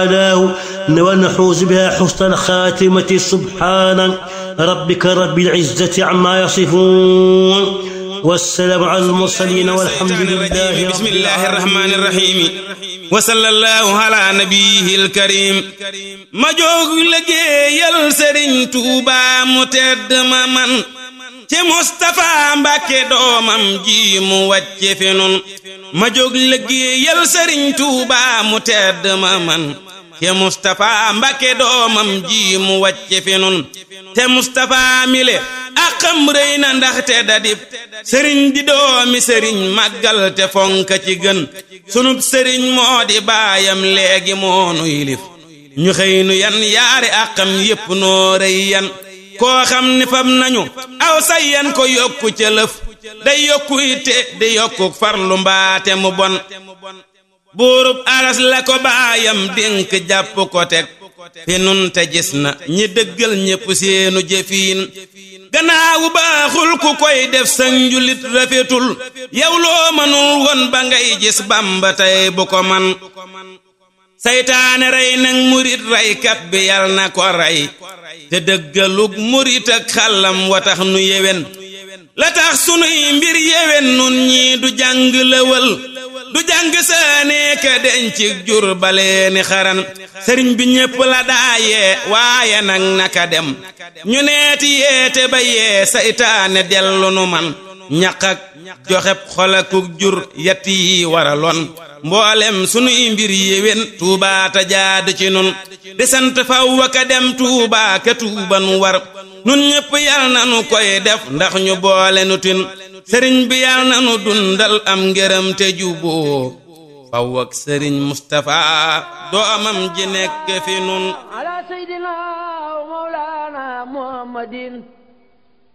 ونحوز بها حسن الخاتمة سبحان ربك رب العزة عما يصفون والسلام على المرسلين والحمد لله بسم الله الرحمن الرحيم وصلى الله على نبيه الكريم ما jóg liggéeyal Sëriñ Tuuba mu tedd ma man ci Mustapha Mbàkke doomam ji mu wàcce fi nun ma jóg liggéeyal Sëriñ Tuuba mu tedd ma man te Mustapha Mbàkke doomam ji mu wàcce fi nun te Mustapha mile akam rëy na ndaxte dadib sëriñ di doomi sëriñ màggal te fonka ci gën sunub sëriñ moo di baayam léegi moonu yilif ñu xëy nu yan yaari akam yépp noo rëy yan koo xam ni fam nañu aw sayyan ko yokku ca lëf day yokku itte di yokku farlu mbaate mu bon buurub aras la ko baayam dénk jàpp ko teg fi nun te gis na ñi dëggal ñépp seenu jëfiin gannaawu baaxul ku koy def sa njulit rafetul yow loo mënul woon ba ngay gis bamba tey bu ko man saytaane rey nag murit reykat bi yal na ko rey te dëggalug murit ak xàllam wa tax nu yewen la tax sunuy mbir yewen nun ñii du jàng lëwal du jàng saanee ka dencig jur baleeni xaran sëriñ bi ñépp la daayee waaye nag naka dem ñu neeti yeete ba yee saytaane dellu nu man ñaq ak joxeb xolakuk jur yett yi waraloon mboolem sunuy mbir yéwén tuubaa ta jaad ci nun di sant faw ka dem tuubaa ka tuuban war nun ñépp yal na nu koy def ndax ñu boole nu tin sëriñ bi yal na nu dundal am ngërëm te juboo faw ak sëriñ Mustapha doomam ji nekk fi nun ala seydina wa mawlana muhammadin